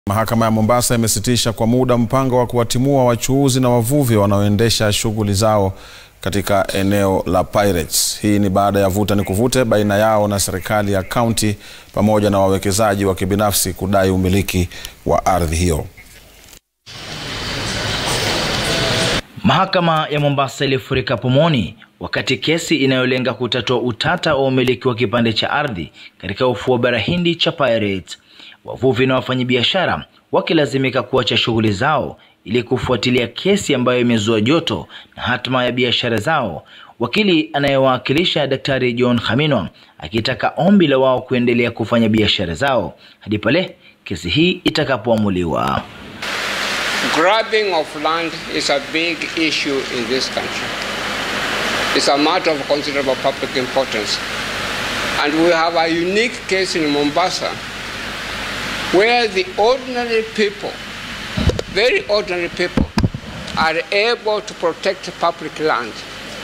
Mahakama ya Mombasa imesitisha kwa muda mpango wa kuwatimua wachuuzi na wavuvi wanaoendesha shughuli zao katika eneo la Pirates. Hii ni baada ya vuta ni kuvute baina yao na serikali ya kaunti pamoja na wawekezaji wa kibinafsi kudai umiliki wa ardhi hiyo. Mahakama ya Mombasa ilifurika pomoni wakati kesi inayolenga kutatua utata wa umiliki wa kipande cha ardhi katika ufuo wa bara Hindi cha Pirates, wavuvi na wafanyabiashara wakilazimika kuacha shughuli zao ili kufuatilia kesi ambayo imezua joto na hatma ya biashara zao. Wakili anayewakilisha Daktari John Khaminwa akitaka ombi la wao kuendelea kufanya biashara zao hadi pale kesi hii itakapoamuliwa. Grabbing of land is a big issue in this country. It's a matter of considerable public importance. And we have a unique case in Mombasa where the ordinary people, very ordinary people, are able to protect public land.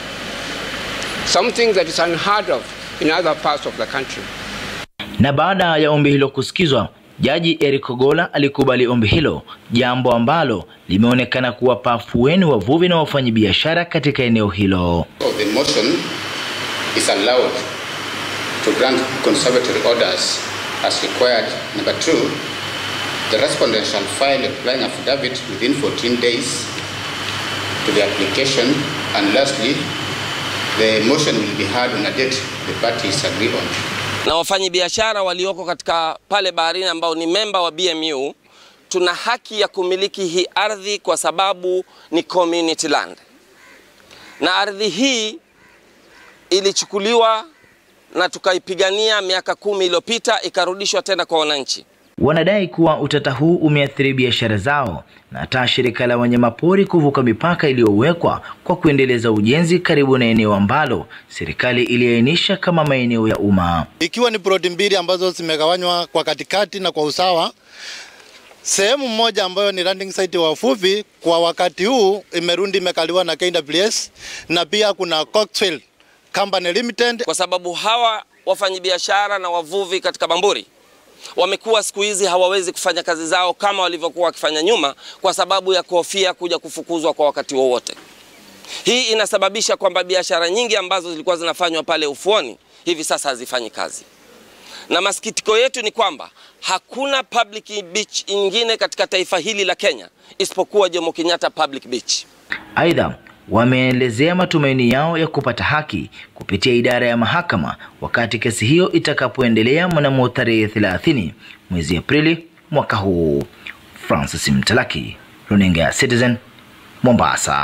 Something that is unheard of in other parts of the country. Na baada ya ombi hilo kusikizwa, Jaji Eric Ogolla alikubali ombi hilo, jambo ambalo limeonekana kuwapa afueni wavuvi na wafanyabiashara katika eneo hilo. So the motion is allowed to grant conservatory orders as required. Number two, the respondent shall file a flying affidavit within 14 days to the application. And lastly, the motion will be heard on a date the parties agree on. na wafanyabiashara walioko katika pale baharini ambao ni memba wa BMU tuna haki ya kumiliki hii ardhi kwa sababu ni community land, na ardhi hii ilichukuliwa na tukaipigania miaka kumi iliyopita ikarudishwa tena kwa wananchi. Wanadai kuwa utata huu umeathiri biashara zao na hata shirika la wanyamapori kuvuka mipaka iliyowekwa kwa kuendeleza ujenzi karibu na eneo ambalo serikali iliainisha kama maeneo ya umma. Ikiwa ni ploti mbili ambazo zimegawanywa kwa katikati na kwa usawa, sehemu moja ambayo ni landing site wa wavuvi kwa wakati huu imerundi imekaliwa na KWS na pia kuna Coxwell Company Limited. kwa sababu hawa wafanyabiashara na wavuvi katika Bamburi wamekuwa siku hizi hawawezi kufanya kazi zao kama walivyokuwa wakifanya nyuma, kwa sababu ya kuhofia kuja kufukuzwa kwa wakati wowote. Hii inasababisha kwamba biashara nyingi ambazo zilikuwa zinafanywa pale ufuoni hivi sasa hazifanyi kazi, na masikitiko yetu ni kwamba hakuna public beach nyingine katika taifa hili la Kenya isipokuwa Jomo Kenyatta Public Beach. Aidha, wameelezea matumaini yao ya kupata haki kupitia idara ya mahakama wakati kesi hiyo itakapoendelea mnamo tarehe 30 mwezi Aprili mwaka huu. Francis Mtalaki, runinga ya Citizen, Mombasa.